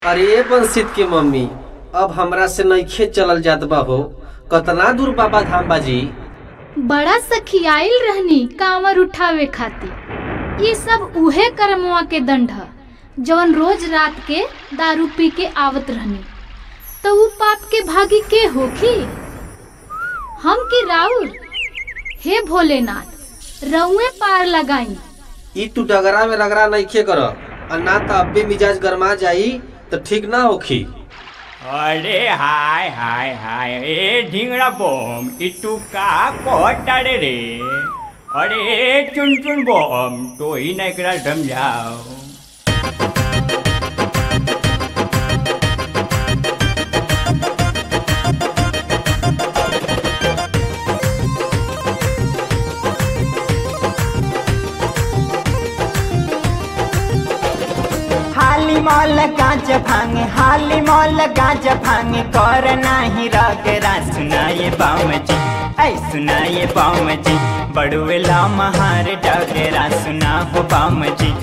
अरे बंसित के मम्मी अब हमरा से नइखे चलल जात बा हो कतना दूर बाबा धाम बाजी बड़ा सखियाइल रहनी कांवर उठावे खातिर ये सब उहे कर्मवा के दंड ह जवन रोज रात के दारू पी के आवत रहनी तो ऊ पाप के भागी के होखी हम की राउर हे भोलेनाथ रउए पार लगाई ई तू डगरा में रगड़ा नइखे कर आ ना त अब्बे मिजाज गरमा जाई त ठीक ना होखी अरे हाय हाय हाय ए ढिंगरा बम ई तू का कहताड़े रे अरे चुन चुन बम तो ही ना एकरा समझाओ हाली मॉल गाज भांगे हाली मॉल गाज भांगे कर नाही रगरा सुनाए बाम जी ऐ सुनाए बाम जी बड़ुएला महार डगरा सुना हो बाम जी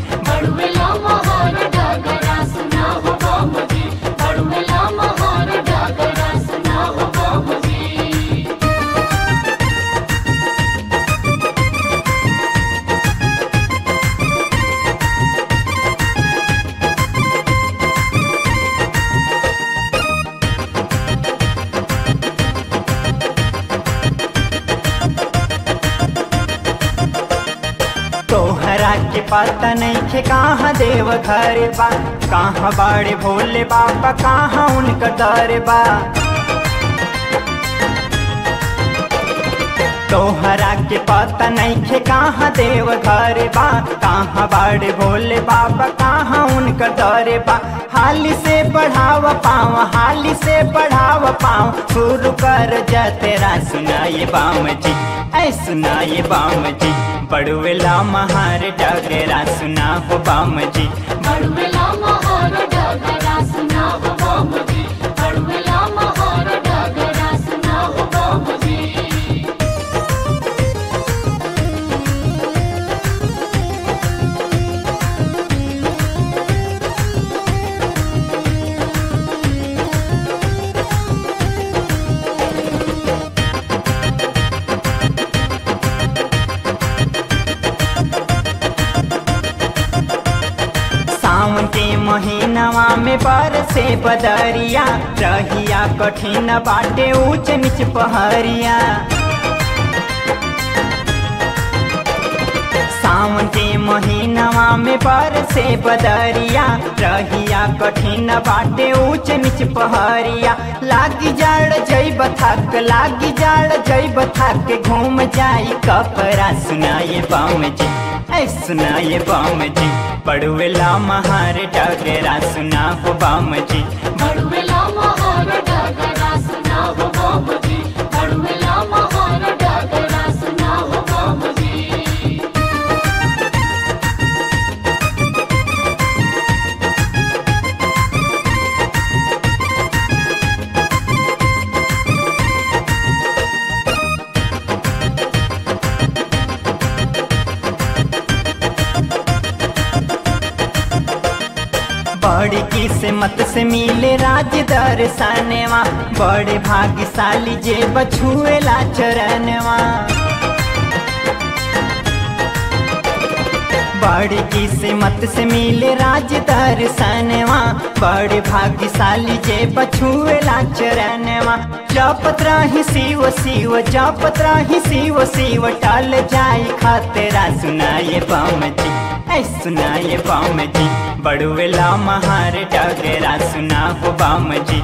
तोहरा के पता नहीं खे कहाँ देव घर बा कहाँ बाड़े भोले बाबा कहाँ उनका दर बा तोहरा के पता नहीं खे कहाँ देव घर बा कहाँ बाड़े भोले बाबा कहाँ उनका दर बा हाली से बढ़ाव पाँव हाली से बढ़ाव पाँव शुरू कर जा तेरा सुनाए बाम जी ऐ सुनाए बाम जी बड़ुएला महार डगरा सुना हो बाम जी सावन के महीनवा में बरसे बदरिया रहिया कठिन बाटे ऊंच नीच पहरिया सावन के महीनवा में बरसे बदरिया रहिया कठिन बाटे ऊंच नीच पहरिया लागी जाड़ जैब थक लागी जाड़ जैब थक घूम जाई कपड़ा सुनाए बाम जी ऐ सुनाए बाम जी पड़ुएला महार डगरा सुना हो बाम जी बड़ी किस्मत से मिले राज दर्शनवा बड़े भाग्यशाली जे बछुएला चरणवा बड़ी किस्मत से मिले राज दर्शनवा बड़े भाग्यशाली जे बछुएला चरणवा जपत रही शिव शिव जपत रही शिव शिव टल जाई खतरा सुनाए बम जी ऐ सुनाए बम जी बड़ुएला महार डगरा सुना हो बम जी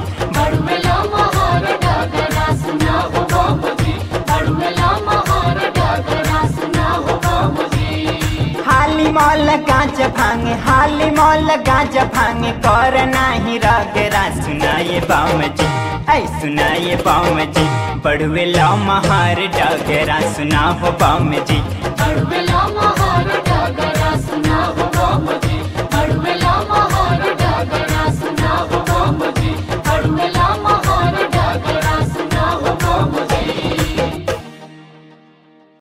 हाली मॉल गाज भांगे हाली मॉल गाज भांगे कर नाही रगरा सुनाए बाम जी ऐ सुनाए बाम जी बड़ुएला महार डगरा सुना हो बाम जी बड़ुएला